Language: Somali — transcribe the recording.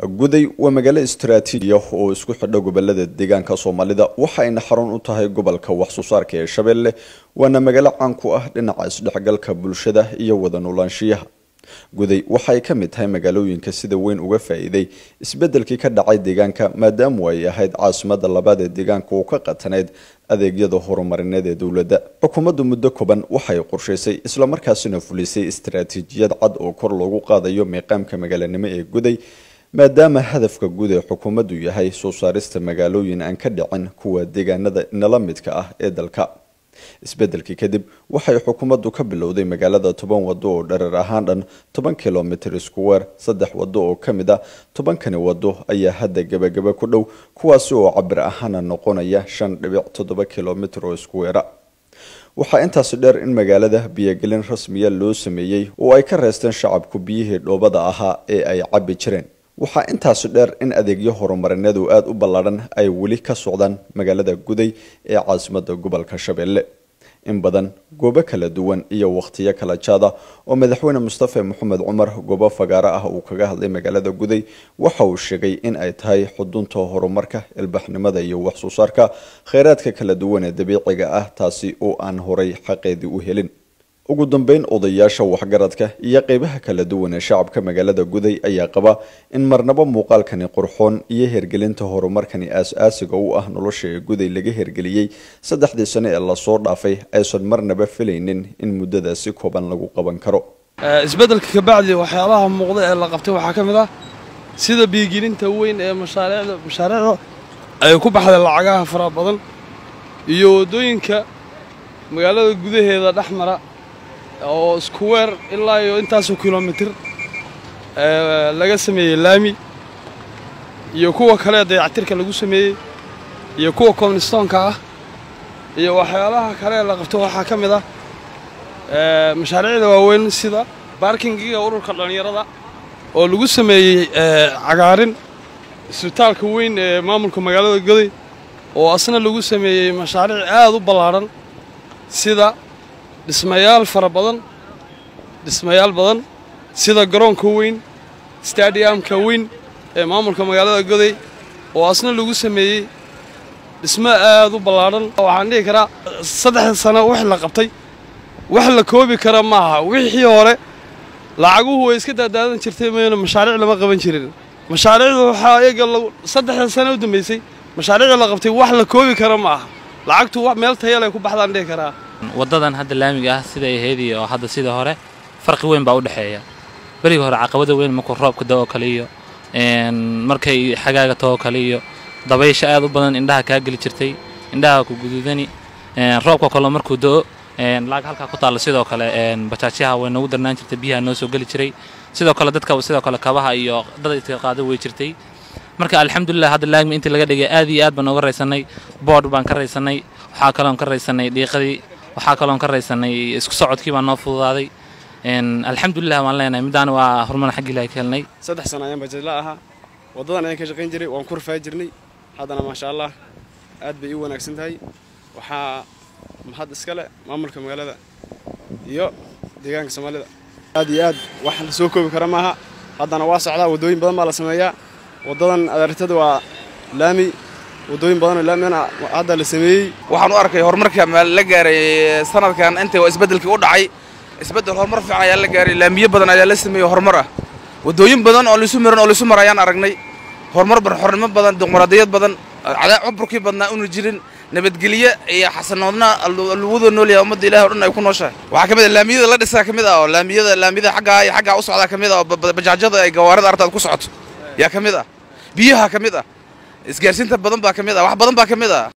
guday waa magaalo istaraatiiji ah oo isku xidha gobolada deegaanka soomaalida waxayna xarun u tahay gobolka wax soo saarka ee shabeelle waana magaalo caan ku ah dhinaca isdhexgalka bulshada iyo wada noolaanshiyaha guday waxay ka mid tahay magaalooyinka sida weyn uga faa-iiday isbedelkii ka dhacay deegaanka maadaamu ay ahayd caasimada labaad ee deegaanka oo ka qatanayd adeegyada horumarineed ee dowladda xukuumaddu muddo kooban waxay qorshaysay islamarkaasina fulisay istaraatiijiyad cad oo kor loogu qaadayo meeqaamka magaalanimo ee guday maadaama hadafka guud ee xukuumaddu yahay soo saarista magaalooyin aan ka dhicin kuwa deegaanada nala midka ah ee dalka isbedelkii kadib waxay xukuumaddu ka bilowday magaalada toban wado oo dhareer ahaan dhan toban kilomitr iskuweer saddex wado oo ka mid ah tobankani wado ayaa hadda gebagaba ku dhow kuwaasi oo cabir ahaana noqonaya shan dhibic toddoba kilomitr oo iskuweera waxaa intaasi dheer in magaalada biyogelin rasmiya loo sameeyey oo ay ka reesteen shacabku biyihii dhoobada ahaa ee ay cabbi jireen waxaa intaasi dheer in adeegyo horumarineed oo aada u ballaadhan ay weli ka socdaan magaalada guday ee caasimada gobolka shabeelle in badan goobo kala duwan iyo wakhtiyo kala jaada oo madaxweyne mustafe maxamed cumar goobo fagaaro ah uu kaga hadlay magaalada guday waxa uu sheegay in ay tahay xudunta horumarka ilbaxnimada iyo wax soo saarka kheyraadka kala duwan ee dabiiciga ah taasi oo aan horay xaqeedii u helin ugu dambeyn odayaasha waxgaradka iyo qeybaha kala duwan ee shacabka magaalada guday ayaa qaba in marnabo muuqaalkani qurxoon iyo hergelinta horumarkani aas-aasiga u ah nolosha ee guday laga hergeliyey saddexdii sano ee lasoo dhaafay aysan marnaba filaynin in muddadaasi kooban lagu qaban karo isbeddelka kabacdi waxyaabaha muuqda ee la qabtay waxaa ka mid ah sida biigelinta weyn ee mashaariicda mashaariicda ay ku baxday lacagaha fara badan iyo waddooyinka magaalada gudaheeda dhex mara oo iskuweer ilaa iyo intaasoo kilomitir laga sameeyey laami iyo kuwa kale dayactirka lagu sameeyey iyo kuwa koministoonka ah iyo waxyaalaha kale ee la qabto waxaa ka mid ah mashaariicda waaweyn sida baarkingiga ururka dhallinyarada oo lagu sameeyey cagaarin isbitaalka weyn ee maamulka magaalada goday oo asna lagu sameeyey mashaariic aad u ballaadhan sida dhismayaal fara badan dhismayaal badan sida garoonka weyn stadiamka weyn ee maamulka magaalada goday oo asna lagu sameeyey dhismo aad u ballaadhan waxaan dhihi karaa saddexda sano wix la qabtay wax la koobi kara maaha wixii hore lacaguhu way iska daadaadan jirtay mayna mashaariic lama qaban jirin mashaariicdu waxaa iyaga saddexda sano u dambaysay mashaariicda la qabtay wax la koobi kara ma aha lacagtu meel tayalay ku baxdaan dhihi karaa waddadan hadda laamiga ah siday ahayd iyo hadda sida hore farqi weyn baa u dhexeeya berigii hore caqabada weyn markuu roobka da oo kale iyo markay xagaaga too kale iyo dabaysha aad u badan indhaha kaa geli jirtay indhaha ku guduudani roobka kale markuu do-o laag halkaa ku taalla sidoo kale bajaajyaha way noogu darnaan jirtay biyaha noo soo geli jiray sidoo kale dadka sidoo kale kabaha iyo dad iska qaado way jirtay marka alxamdulilah hadda laagmi intii laga dhigay aad iyo aad baan nooga raysanay boodh baan ka raysanay waxaa kaloon ka raysanay dhiiqadii waxaa kaloon ka raysanay isku socodkii baa noo fududaaday alxamdulilah waan leenahay middaana waa horumar xaggi ilahay ka helnay saddex sano ayaan bajeedla ahaa waddadan ayaan ka shaqayn jiray waan ku rafaa jirnay haddana maasha allah aad bay ii wanaagsan tahay waxaa mahad iskale maamulka magaalada iyo deegaanka soomaalida aad iyo aad wax la soo koobi kara maaha haddana waa socdaa waddooyin badan baa la sameeyaa waddadan adeertada waa laami waddooyin badanoo laamina hadda la sameeyey waxaan u arkay horumarka la gaaray sanadkan inta isbeddelkii u dhacay isbeddel horumar fiican ayaa la gaaray laamiyo badan ayaa la sameeyey horumar ah waddooyin badan oo lisu miran oo lisu mar ayaan aragnay horumar xornimo badan dimuqraadiyad badan cuburkii badnaa una jirin nabadgelye iyo xasanoodna luwada noolyaha ummadda ilahi o dhan ay ku nooshahay waxaa ka mid ah laamiyada la dhisaa ka mid ah oo laamiyada laamiyada xaggaa iyo xaggaa u socdaa ka mid ah oo bajaajyada ay gawaarida artaad ku socoto yaa ka mid ah biyaha ka mid ah isgaarsiinta badan baa ka mid ah wax badan baa ka mid ah